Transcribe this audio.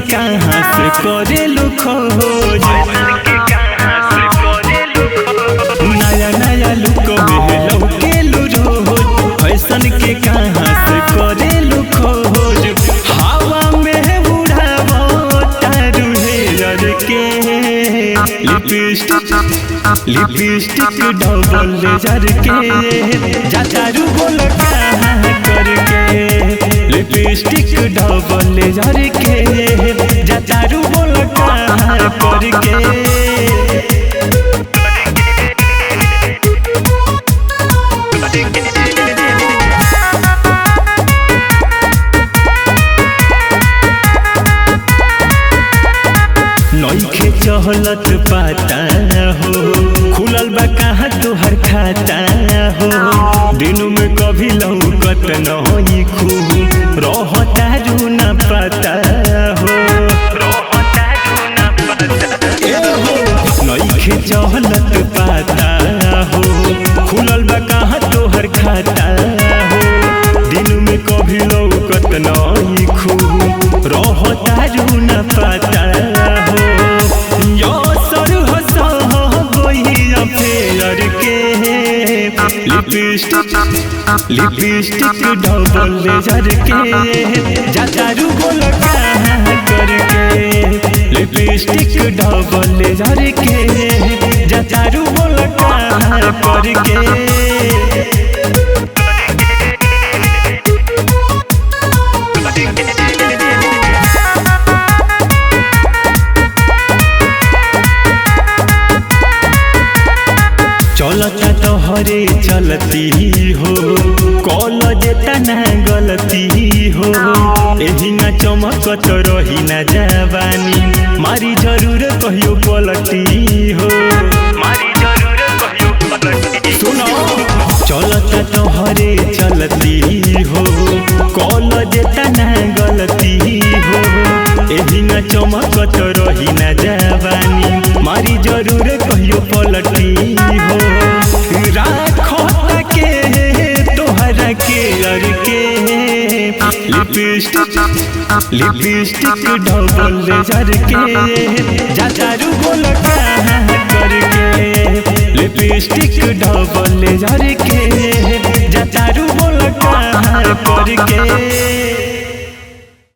कहाँ से करेलू खोज नया नया लुक में लौकेलू रोज फैशन के कहाँ से करेलू खोज हवा में उड़ावो तारू हेयर के लिपस्टिक लिपस्टिक डबल लेजर के जातारू बोल कहाँ करके लिपस्टिक डबल लेजर के जातारू बोल कहाँ करके नइखे चहलत पाता हो खुलल बा कहाँ तोहर खाता हो दिन में कभी लौकत नहीं खूब रहता रू न पता हो ए हो नइखे चहलत पाता हो खुलल बा कहाँ तोहर खाता हो दिन में कभी लौकत नहीं खूब रहता रू न पता हो यो सर हसा गोइया फेर के लिपस्टिक लिपस्टिक डबल लेजर के जातारू बोल कहाँ करके लिपस्टिक डबल लेजर के जातारू बोल कहाँ करके चलता तोहरे चलती हो कल जेता ना गलती हो एही ना चमकत रही ना जवानी मारी जरूर कहियो पलटी हो मारी जरूर कहियो पलटी सुनो चलता तोहरे चलती हो कल जेता ना गलती हो एही ना चमकत रही ना जवानी मारी जरूर कहियो पलटी हो राखो के तोहरा के अर के लिपस्टिक लिपस्टिक डबल लेजर के जातारू बोल कहाँ करके लिपस्टिक डबल लेजर के